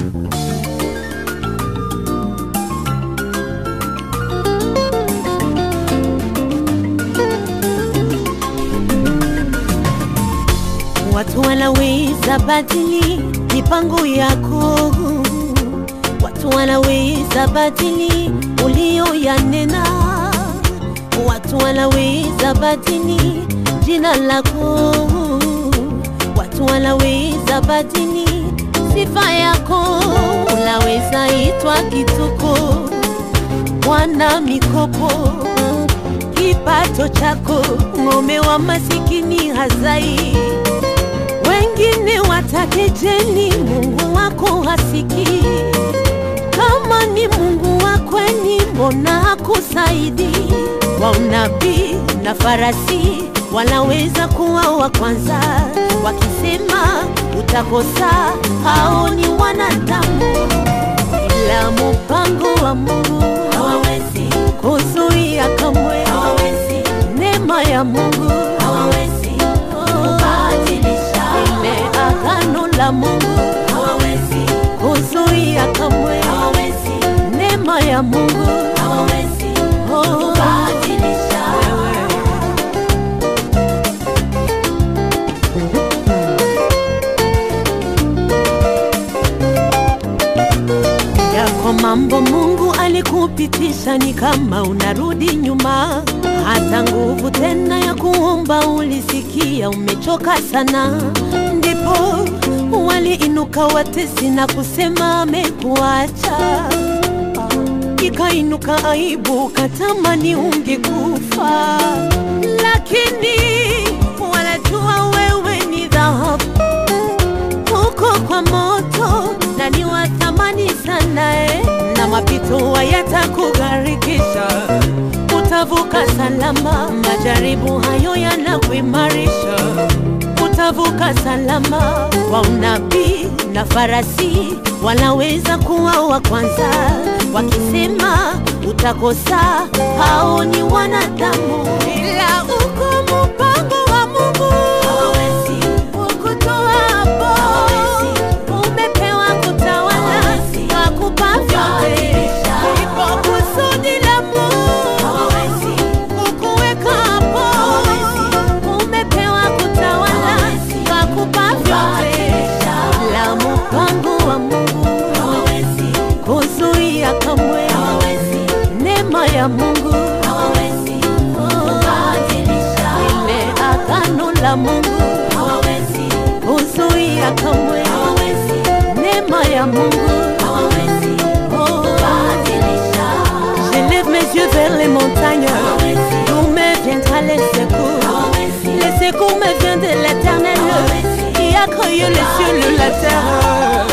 Watu wanaweza badili mipango yako, watu wanaweza badili ulioyanena, watu wanaweza badili jina lako, watu wanaweza badili sifa yako, unaweza itwa kituko, mwana mikopo, kipato chako, ng'ombe wa masikini hazai wengine watakejeli, Mungu wako hasiki. Kama ni Mungu wa kweli, mbona hakusaidi? Wa unabii na farasi wanaweza kuwa wa kwanza, wakisema utakosa. Hao ni wanadamu, ila mpango wa Mungu hawawezi kuzuia kamwe, hawawezi neema ya Mungu hawawezi kubadilisha ile agano la Mungu hawawezi kuzuia kamwe, hawawezi neema ya Mungu hawawezi kubadilisha. Yako mambo Mungu alikupitisha ni kama unarudi nyuma, hata nguvu tena ya kuomba ulisikia umechoka sana, ndipo waliinuka watesi na kusema amekuacha. Ikainuka aibu, katamani ungekufa, lakini wanajua wewe ni dhahabu uko kwa moto na ni wa thamani sana eh, na mapito hayatakugharikisha, utavuka salama. Majaribu hayo yanakuimarisha, utavuka salama. Kwa unabii na farasi wanaweza kuwa wa kwanza, wakisema utakosa. Hao ni wanadamu, ila uko mpango wa Mungu hawawezi kukutoa hapo. Umepewa kutawala, akupa vyote, ipo kusudi la Mungu kukuweka hapo. Umepewa kutawala, akupa vyote, la mpango wa Mungu kuzuia kamwe, neema ya Mungu ile agano la Mungu kuzuia kamwe, neema ya Mungu J'élève mes yeux vers les montagnes, d'où me viendra les secours. Les secours me viennent de l'éternel, qui a créé les cieux et la terre.